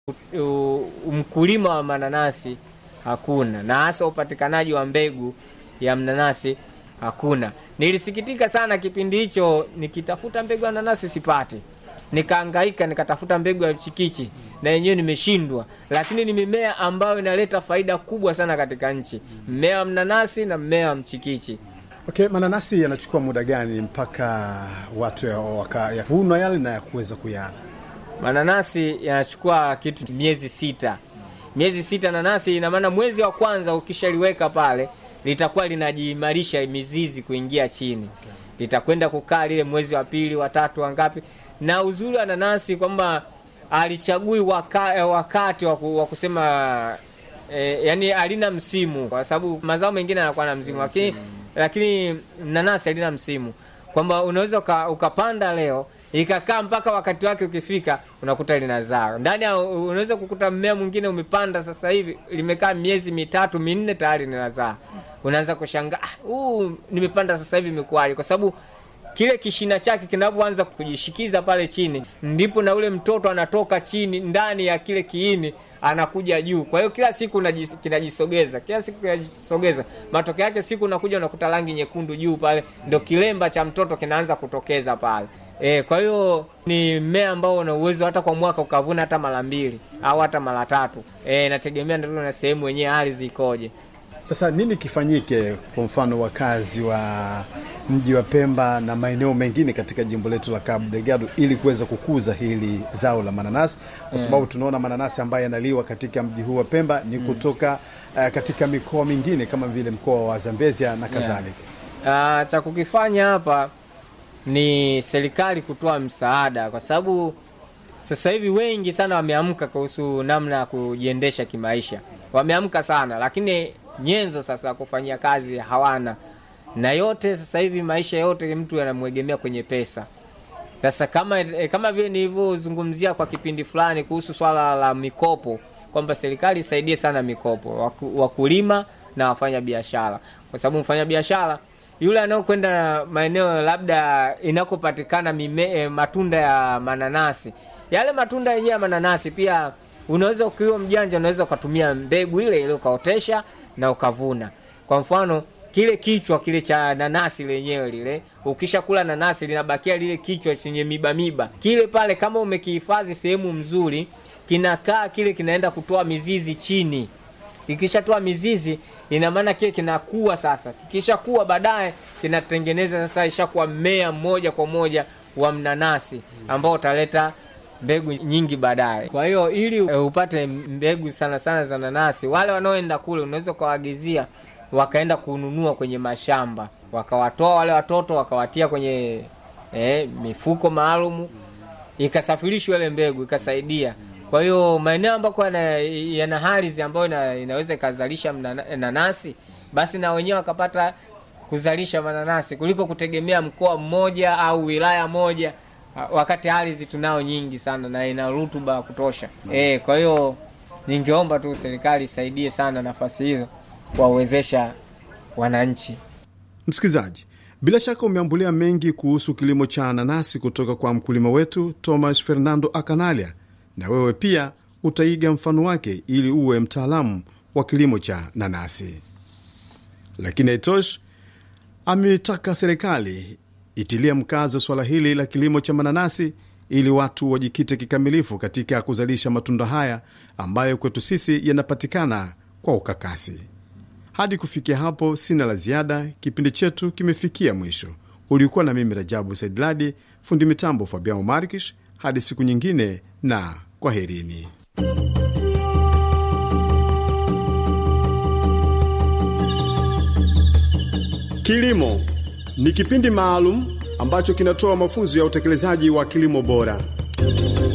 mkulima wa mananasi hakuna, na hasa upatikanaji wa mbegu ya mnanasi hakuna. Nilisikitika sana kipindi hicho, nikitafuta mbegu ya nanasi sipati, nikaangaika nikatafuta mbegu ya chikichi na yenyewe nimeshindwa, lakini ni mimea ambayo inaleta faida kubwa sana katika nchi, mmea wa mnanasi na mmea wa mchikichi. Okay, mananasi yanachukua muda gani mpaka watu yavunwa yale na ya kuweza kuyana? Mananasi yanachukua kitu miezi sita, miezi sita nanasi. Ina maana mwezi wa kwanza ukishaliweka pale litakuwa linajiimarisha mizizi kuingia chini, litakwenda kukaa lile mwezi wa pili, wa tatu, wangapi. Na uzuri wa nanasi kwamba alichagui waka, wakati wa kusema eh, yani halina msimu, kwa sababu mazao mengine yanakuwa na msimu, lakini lakini nanasi halina msimu, kwamba unaweza uka, ukapanda leo ikakaa mpaka wakati wake ukifika, unakuta linazaa ndani ya, unaweza kukuta mmea mwingine umepanda sasa hivi limekaa miezi mitatu minne tayari linazaa. Unaanza kushangaa huu uh, nimepanda sasa hivi imekuwaje? Kwa sababu kile kishina chake kinapoanza kujishikiza pale chini, ndipo na ule mtoto anatoka chini ndani ya kile kiini anakuja juu. Kwa hiyo kila siku kinajisogeza, kila siku kinajisogeza. Matokeo yake siku unakuja unakuta rangi nyekundu juu pale, ndio kilemba cha mtoto kinaanza kutokeza pale. E, kwa hiyo ni mmea ambao una uwezo hata kwa mwaka ukavuna hata mara mbili au hata mara tatu. E, nategemea ndio na sehemu wenyewe ardhi ikoje. Sasa nini kifanyike, kwa mfano wakazi wa mji wa Pemba na maeneo mengine katika jimbo letu la Cabo Delgado ili kuweza kukuza hili zao la mananasi, kwa sababu tunaona mananasi ambayo yanaliwa katika mji huu wa Pemba ni kutoka uh, katika mikoa mingine kama vile mkoa wa Zambezia na kadhalika. Yeah. Uh, cha kukifanya hapa ni serikali kutoa msaada, kwa sababu sasa hivi wengi sana wameamka kuhusu namna ya kujiendesha kimaisha, wameamka sana, lakini nyenzo sasa ya kufanyia kazi hawana, na yote sasa hivi maisha yote mtu anamwegemea kwenye pesa. Sasa kama kama vile nilivyozungumzia kwa kipindi fulani kuhusu swala la mikopo, kwamba serikali isaidie sana mikopo wakulima na wafanya biashara, kwa sababu mfanya biashara yule anaokwenda maeneo labda inakopatikana mime matunda ya mananasi, yale matunda yenyewe ya mananasi pia unaweza ukiwa mjanja, unaweza ukatumia mbegu ile ile ukaotesha na ukavuna. Kwa mfano kile kichwa kile cha nanasi lenyewe lile, ukisha kula nanasi linabakia lile kichwa chenye miba miba kile pale, kama umekihifadhi sehemu mzuri, kinakaa kile, kinaenda kutoa mizizi chini. Ikishatoa mizizi, ina maana kile kinakuwa sasa, kikishakuwa baadaye kinatengeneza sasa, ishakuwa mmea mmoja kwa moja wa mnanasi ambao utaleta mbegu nyingi baadaye. Kwa hiyo ili uh, upate mbegu sana sana za nanasi, wale wanaoenda kule unaweza ukawaagizia wakaenda kununua kwenye mashamba, wakawatoa wale watoto wakawatia kwenye eh, mifuko maalumu, ikasafirishwa ile mbegu ikasaidia. Kwa hiyo maeneo ambako yana ardhi ambayo ina, inaweza ikazalisha nanasi, basi na wenyewe wakapata kuzalisha mananasi kuliko kutegemea mkoa mmoja au wilaya moja wakati ardhi tunao nyingi sana na ina rutuba kutosha. Mm. E, kwa hiyo ningeomba tu serikali isaidie sana nafasi hizo kuwawezesha wananchi. Msikilizaji, bila shaka umeambulia mengi kuhusu kilimo cha nanasi kutoka kwa mkulima wetu Thomas Fernando Akanalia, na wewe pia utaiga mfano wake ili uwe mtaalamu wa kilimo cha nanasi. Lakini haitoshi, ametaka serikali itilia mkazo swala hili la kilimo cha mananasi ili watu wajikite kikamilifu katika kuzalisha matunda haya ambayo kwetu sisi yanapatikana kwa ukakasi. Hadi kufikia hapo, sina la ziada. Kipindi chetu kimefikia mwisho. Ulikuwa na mimi Rajabu Saidladi, fundi mitambo Fabian Markish. Hadi siku nyingine na kwaherini. Kilimo ni kipindi maalum ambacho kinatoa mafunzo ya utekelezaji wa kilimo bora.